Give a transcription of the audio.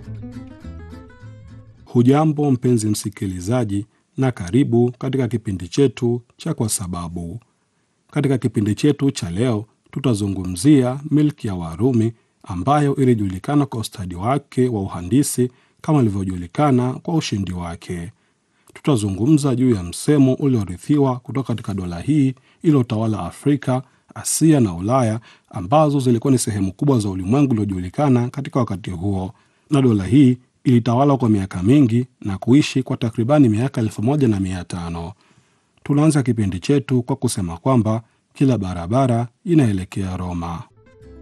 Hujambo mpenzi msikilizaji, na karibu katika kipindi chetu cha Kwa Sababu. Katika kipindi chetu cha leo, tutazungumzia milki ya Warumi ambayo ilijulikana kwa ustadi wake wa uhandisi kama ilivyojulikana kwa ushindi wake. Tutazungumza juu ya msemo uliorithiwa kutoka katika dola hii iliyotawala Afrika, Asia na Ulaya ambazo zilikuwa ni sehemu kubwa za ulimwengu uliojulikana katika wakati huo, na dola hii ilitawala kwa miaka mingi na kuishi kwa takribani miaka elfu moja na mia tano. Tunaanza kipindi chetu kwa kusema kwamba kila barabara inaelekea Roma.